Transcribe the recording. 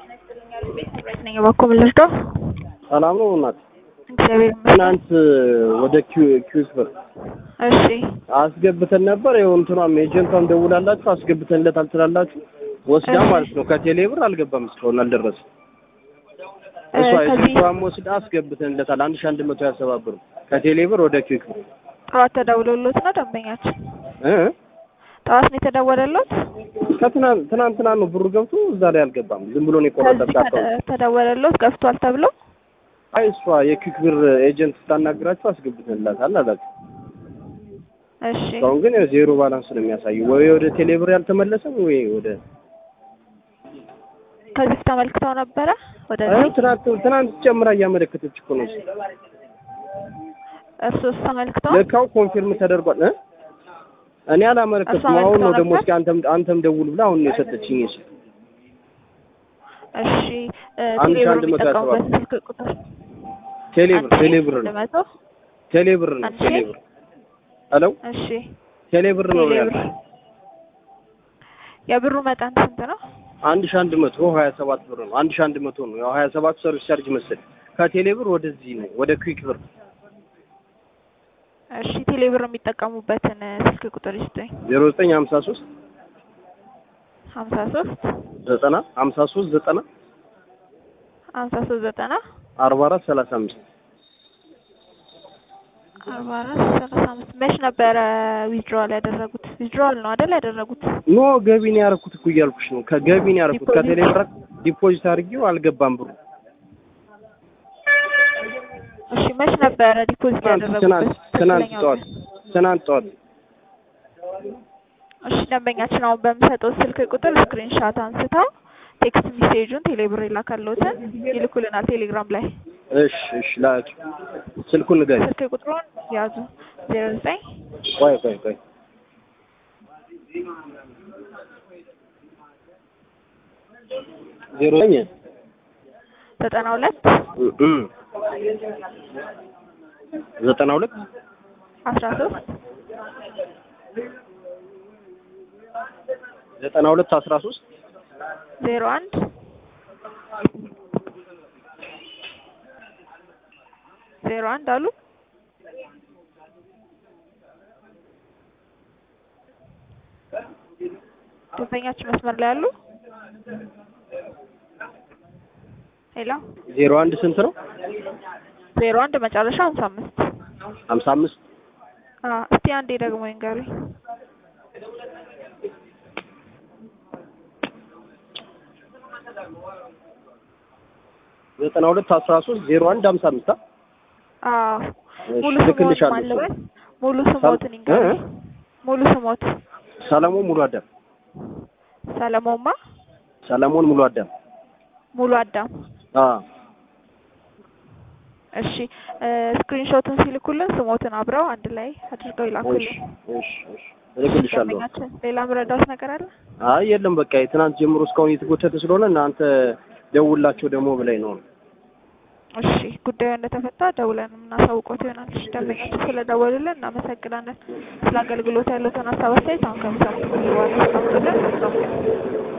ቤት ነኝ እባክዎ ምን ልርዳው? ሰላም ነው እናት? እግዚአብሔር ይመስገን። ትናንት ወደ ኪዩስ ብር እሺ አስገብተን ነበር። ይኸው እንትኗም ኤጀንቷም ደውላላችሁ አስገብተንለታል ትላላችሁ። ወስዳ እሺ። ማለት ነው ከቴሌ ብር አልገባም እስካሁን አልደረሰም። እ እሷ ከዚህ ኤጀንቷም ወስዳ አስገብተንለታል አንድ ሺህ አንድ መቶ ያሰባ ብር ከቴሌ ብር ወደ ኪዩክ ብር ጠዋት ተደውሎሎት ነው ደንበኛችን? እ ጠዋት ነው የተደወለሎት? ከትናንት ትናንትና ነው ብሩ ገብቶ እዛ ላይ አልገባም። ዝም ብሎ ነው ከዚህ የቆረጠብህ አካውንት። ተደ- ተደወለሎት ገብቷል ተብሎ? አይ እሷ የኪዩክ ብር ኤጀንት ስታናግራችሁ አስገብተንላታል አላችሁ። እሺ እስካሁን ግን ያው ዜሮ ባላንስ ነው የሚያሳየው። ወይ ወደ ቴሌ ብር ያልተመለሰም ወይ ወደ ከዚህ በፊት ተመልክተው ነበረ አይ ወደዚህ? ትናንት ትናንት ጨምራ እያመለከተች እኮ ነው። እርሶስ ተመልክተው? ለካው ኮንፊርም ተደርጓል እ እኔ አላመለከትኩም። እሷ አሁን ነው አመልክተው ደግሞ ነበር? እስኪ አንተም አንተም ደውል ብላ አሁን ነው የሰጠችኝ። እሺ እሺ እ አንድ ሺህ ቴሌብር አንድ መቶ ያሰባ የሚጠቀሙበት ስልክ ቁጥር ቴሌ ብር አንድ ሺህ ቴሌ ብር አንድ ነው መቶ ቴሌ ብር ነው አንድ ቴሌ ሺህ? ብር ሄሎ እሺ ቴሌ ብር ነው ቴሌብር ያልኩት። የብሩ መጠን ስንት ነው? አንድ ሺህ አንድ መቶ ሀያ ሰባት ብር ነው። አንድ ሺህ አንድ መቶ ነው ያው ሀያ ሰባት ሰርቪስ ቻርጅ መሰለኝ ከቴሌ ብር ወደዚህ ነው ወደ ኩዊክ ብር እሺ ቴሌብር የሚጠቀሙበትን እ ስልክ ቁጥር ይስጡኝ። ዜሮ ዘጠኝ ሀምሳ ሶስት ሀምሳ ሶስት ዘጠና ሀምሳ ሶስት ዘጠና ሀምሳ ሶስት ዘጠና አርባ አራት ሰላሳ አምስት አርባ አራት ሰላሳ አምስት መች ነበረ ዊዝድሮዋል ያደረጉት? ዊዝድሮዋል ነው አይደል ያደረጉት? ኖ ገቢ ነው ያደረኩት እኮ እያልኩሽ ነው። ከገቢ ነው ያደረኩት ዲፖዚት? ከቴሌ ብር ዲፖዚት አድርጌው አልገባም ብሩ እሺ መች ነበረ ዲፖዚት ትናንት ያደረጉት? ትናንት ትናንት ትክክለኛው ጠዋት ቀን? ትናንት ጠዋት እሺ ደንበኛችን አሁን በምሰጠው ስልክ ቁጥር ስክሪንሻት አንስተው ቴክስት ሜሴጁን ቴሌብር የላከልዎትን ይልኩልናል ቴሌግራም ላይ። እሺ እሺ ላኪ ስልኩን ንገሪ ስልክ ቁጥሩን ያዙ ዜሮ ዘጠኝ ቆይ ቆይ ቆይ ዜሮ ዘጠኝ ዘጠና ሁለት እ እ ዘጠና ሁለት አስራ ሶስት ዘጠና ሁለት አስራ ሶስት ዜሮ አንድ ዜሮ አንድ አሉ ደንበኛችን መስመር ላይ አሉ። ሄሎ ዜሮ አንድ ስንት ነው? ዜሮ አንድ መጨረሻ ሀምሳ አምስት ሀምሳ አምስት አዎ እስቲ አንዴ ደግሞ ይንገሩኝ። ዘጠና ሁለት አስራ ሶስት ዜሮ አንድ ሀምሳ አምስት አዎ እሺ ሙሉ ስሞት ልክልሻለሁ ማልበል ሙሉ ስሞትን ይንገሩኝ። ሙሉ ስሞት ሰለሞን ሙሉ አዳም ሰለሞንማ ሰለሞን ሙሉ አዳም ሙሉ አዳም አ እሺ ስክሪንሾቱን ሲልኩልን ስሞትን አብረው አንድ ላይ አድርገው እሺ ይላኩልን። እሺ እሺ እልክልሻለሁ። ደንበኛችን ሌላ ምረዳውት ነገር አለ? አይ የለም በቃ የትናንት ጀምሮ እስካሁን እየተጎተተ ስለሆነ እናንተ ደውላቸው ደግሞ ብላኝ ነው። እሺ ጉዳዩ እንደተፈታ ደውለን የምናሳውቆት ይሆናል። እሺ ደንበኛችን ስለደወሉልን እናመሰግናለን። ስለ አገልግሎት ያለውን ሀሳብ አስተያየት አሁን ከሚሰሙት በኋላ አስቀምጡልን። መልካም ቀን።